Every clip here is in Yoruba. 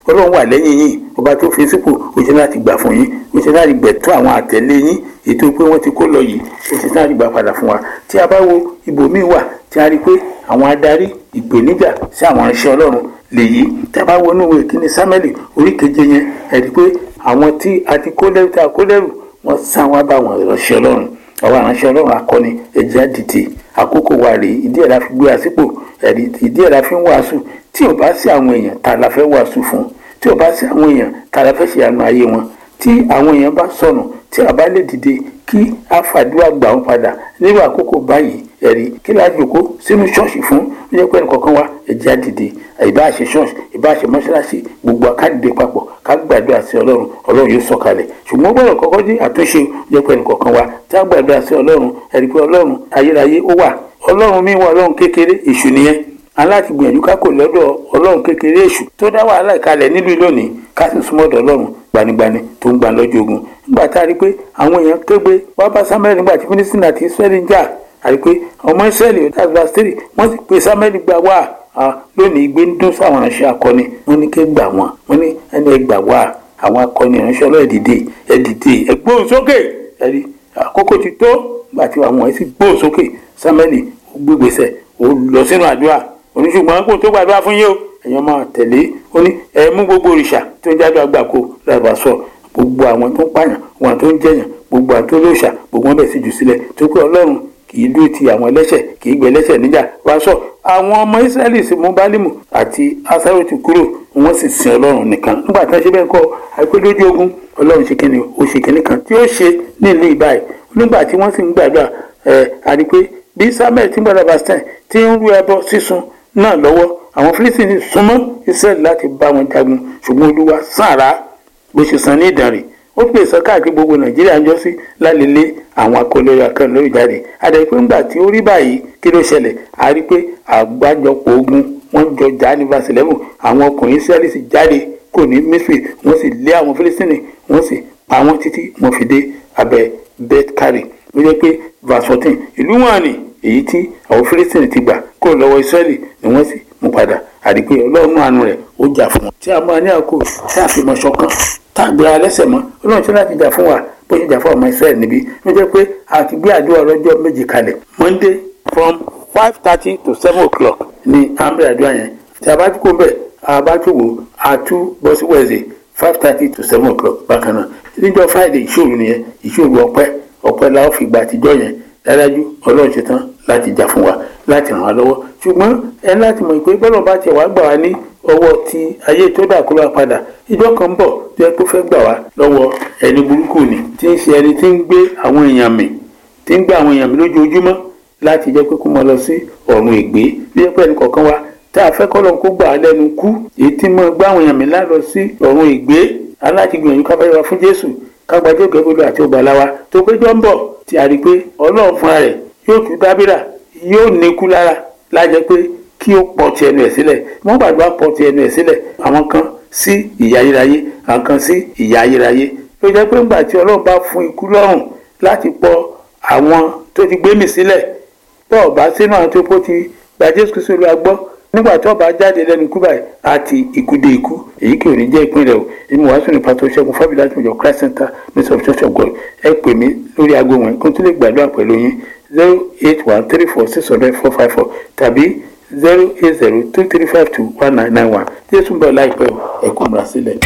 ọlọ́run wà lẹ́yìn yín ọba tó fi sípò ó ṣe láti gbà fún yín ó ṣe láti gbẹ̀tọ́ àwọn àtẹ̀lé yín ètò pé wọ́n ti kó lọ yìí ó ṣe láti gbà padà fún wa tí a bá wo ibòmíì wà tí a rí i pé àwọn adarí ìpèníjà sí àwọn iṣẹ́ ọlọ́run lèyí tí a bá wọnú ìwé kíní sámẹ́lì orí keje yẹn ẹ̀ rí i pé àwọn tí a ti kó lẹ́rù tí a kó lẹ́rù wọ́n sá wọn bá àwọn ìránṣẹ́ ọlọ́run àwọn ìránṣẹ́ ọlọ́run akọni ẹ̀jẹ̀ àdìtì àkókò wa rèé ìdí ẹ̀ la fi gbé àsìkò ẹ̀rí ìdí ẹ̀ la fi ń wàásù tí ò bá sí àwọn èèyàn tá a la fẹ́ wàásù fún tí ò bá sí àwọn èèyàn tá a la fẹ́ ṣe àánú ayé wọn tí àwọn èèyàn bá sọnù tí a bá lè dìde kí a fàdúrà gbà wọn padà nírú àkókò báyìí ẹ̀rí kí la jòkó sínú ṣọ́ọ̀ṣì fún ó yẹ pé ẹnìkọ̀ọ̀kan wa ẹ̀jẹ̀ àdìde ìbá ṣe ṣọ́ọ̀ṣì ìbá ṣe mọ́ṣáláṣí gbogbo akádìde papọ̀ ká gbàdúrà sí ọlọ́run ọlọ́run yóò sọ̀kalẹ̀ ṣùgbọ́n gbọ́dọ̀ kọ́kọ́ dé àtúnṣe ó yẹ pé ẹnìkọ̀ọ̀kan wa tá a gbàdúrà sí ọlọ́run ẹ̀rí pé ọlọ́run ayérayé ó wà ọlọ́run mi wà ọlọ́run kékeré èṣù nìyẹn aláti gbìyànjú ká kò lọ́dọ̀ ọlọ́run kékeré èṣù tó dá wàhálà ìkalẹ̀ nílùú lónìí ká sì súnmọ́ ọ̀dọ̀ ọlọ́run gbanigbani tó ń gba lọ́jọ́ ogun nígbà tá a rí i pé àwọn èèyàn kégbe wá bá samuel nígbà tí fínísítì àti israẹli ń jà a rí i pé ọmọ israẹli that's verse three wọ́n sì pe samuel gba wá lónìí igbe ń dún sáwọn ìránṣẹ́ akọni wọ́n ní ké gbà wọ́n wọ́n ní ẹni ẹ gbà wá àwọn akọni ìránṣẹ́ ọlọ́ọ̀ dìde ẹ dìde ẹ gbóhùn sókè ẹ rí àkókò ti tó nígbà tí àwọn ẹ sì gbóhùn sókè samuel ó gbégbèsè ó lọ sínú àdúrà oníṣùgbọ́n kò tó gbàdúrà fún yín o ẹ̀yin máa tẹ̀lé ó ní ẹ mú gbogbo òrìṣà tó ń jáde àgbàkó lábàá sọ gbogbo àwọn tó ń pààyàn wọn tó ń jẹyàn gbogbo àwọn tó lóòṣà gbogbo wọn bẹ̀ sí jù sílẹ̀ tó pé ọlọ́run kì í dúró ti àwọn ẹlẹ́ṣẹ̀ kì í gbé ẹlẹ́ṣẹ̀ níjà wá sọ àwọn ọmọ israẹli sì mú bálímù àti asáròtì kúrò wọ́n sì sin ọlọ́run nìkan nígbà tí wọ́n ṣe bẹ́ẹ̀ kọ́ àìpé lójú ogun ọlọ́run ṣe kíni ó ṣe kíni kan tí ó ṣe nílùú ìbáyìí nígbà tí wọ́n sì ń gbàdúrà ẹ̀ àdìpé bí samuel tí ń gbàdúrà bastin tí ń rú ẹbọ sísun náà lọ́wọ́ àwọn fílísìnì súnmọ́ israẹli láti bá wọn jagun ṣùgbọ́n olúwa sàrà bó ṣe san ní ìdánrè ó pè sọ káàkiri gbogbo nàìjíríà ń jọ sí lálẹ́lẹ́ àwọn akọlẹ́rọ akẹ́lẹ́rọ jáde àdàpé ńgbà tí ó rí báyìí kí ló ṣẹlẹ̀ a rí pé àgbájọpọ̀ ogun wọ́n jọ já ní verse eleven àwọn ọkùnrin israẹli sì jáde kò ní misri wọ́n sì lé àwọn fílísìnì wọ́n sì pa wọ́n títí wọ́n fi dé abẹ́ beth kari ó jẹ́ pé verse fourteen ìlú wọn ni èyí tí àwọn fílísìnì ti gbà kó lọ́wọ́ israẹli ni wọ́n sì mú padà àdìpé ọlọ́run àánú rẹ̀ ó jà fún wọn. tí a máa ní àkó tí a fi mọ ṣọ̀kan tá a gbéra lẹ́sẹ̀ mọ́ ọlọ́run tí láti jà fún wa bó ṣe jà fún ọmọ israẹli níbí ló jẹ́ pé a ti gbé àdúrà ọlọ́jọ́ méjì kalẹ̀ monday from five thirty to seven o'clock ní àmbẹ̀ àdúrà yẹn tí a bá tún kó bẹ̀ a bá tún wò a tún bọ́ sí wednesday five thirty to seven o'clock bákan náà níjọ́ friday ìṣòro nìyẹn ìṣòro ọpẹ́ ọpẹ́ la ó fi gba àtijọ́ yẹn dájú ọlọ́run ṣe tán láti jà fún wa láti ràn wá lọ́wọ́ ṣùgbọ́n ẹ láti mọ̀ pé bọ́lọ̀ bá tiẹ̀ wá gbà wá ní ọwọ́ ti ayé tó dà kó lọ́wọ́ padà ìjọ kan bọ̀ tó yẹ kó fẹ́ gbà wá lọ́wọ́ ẹni burúkú ni tí ń ṣe ẹni tí ń gbé àwọn èèyàn mì tí ń gbé àwọn èèyàn mì lójoojúmọ́ láti jẹ́ pé kó mọ lọ sí ọ̀run ìgbé bí ẹ pé ẹnì kọ̀ọ̀kan wa tá a fẹ́ kọ́ lọ́n kó gbà á lẹ́nu kú èyí tí mo gbá àwọn èèyàn mì lálọ sí ọ̀run ìgbé aláti gbìyànjú ká fẹ́ wá fún Jésù kágbájọ́ gẹ́gẹ́ àti ọgbàláwa tó péjọ ń bọ̀ tí a rí i pé ọlọ́run fúnra rẹ̀ yóò tú dábìrà yóò níkú lára lájẹ pé kí ó pọ̀ ti ẹnu ẹ̀ sílẹ̀ wọ́n gbàdúrà pọ̀ ti ẹnu ẹ̀ sílẹ̀ àwọn kan sí ìyà ayérayé àwọn kan sí ìyà ayérayé ló jẹ́ pé ńgbà tí ọlọ́run bá fún ikú lọ́rùn láti pọ̀ àwọn tó ti gbé mì sílẹ̀ tó ọ̀bá sínú àwọn tó kó ti gba Jésù Kristu Olúwa gbọ́ nígbà tó bá jáde lẹ́nu ikú báyìí àti ikú dé ikú èyí kì í ní jẹ́ ìpínlẹ̀ o èmi wàásù ní pàtó ṣẹ́gun fábílà tó jọ Christ Center ministry of church of God ẹ pè mí lórí aago wọn kó tó lè gbàdúrà pẹ̀lú yín zero eight one three four six hundred four five four tàbí zero eight zero two three five two one nine nine one jésù ń bọ̀ láìpẹ́ ẹ kó múra sílẹ̀.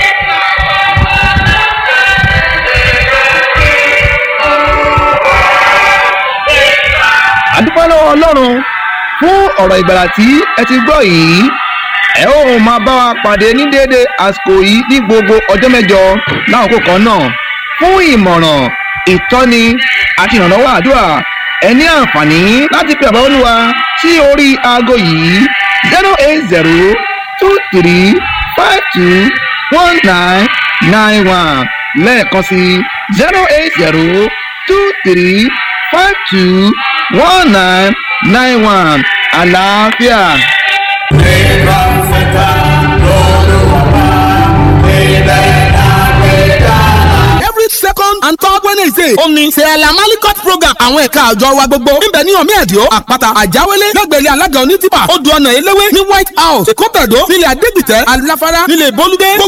àdúpẹ́ lọ́wọ́ ọlọ́run fún ọ̀rọ̀ ìgbàlà tí ẹ ti gbọ́ yìí ẹ ó máa bá wa pàdé ní déédéé àsìkò yìí ní gbogbo ọjọ́ mẹ́jọ láàkókò kan náà fún ìmọ̀ràn ìtọ́ni àti ìrànlọ́wọ́ àdúrà ẹ ní àǹfààní láti pe àbá olúwa sí orí aago yìí zero eight zero two three five two one nine nine one lẹ́ẹ̀kan sí zero eight zero two three five two one nine nine one àlàáfíà. Nígbà fẹ́ta lọ́lọ́wọ́ ilẹ̀ àgbẹ̀dá. every second and third wednesday ó ní sẹ́ẹ̀lá malikot program àwọn ẹ̀ka àjọ wa gbogbo níbẹ̀ ní omi ẹ̀díọ́ àpáta àjáwélé lẹ́gbẹ̀rẹ́ alága onítìpà odò ọ̀nà eléwé ní white house èkó tẹ̀dó nílẹ̀ adégbìtẹ́ aláfárá nílẹ̀ bolúdé gbogbo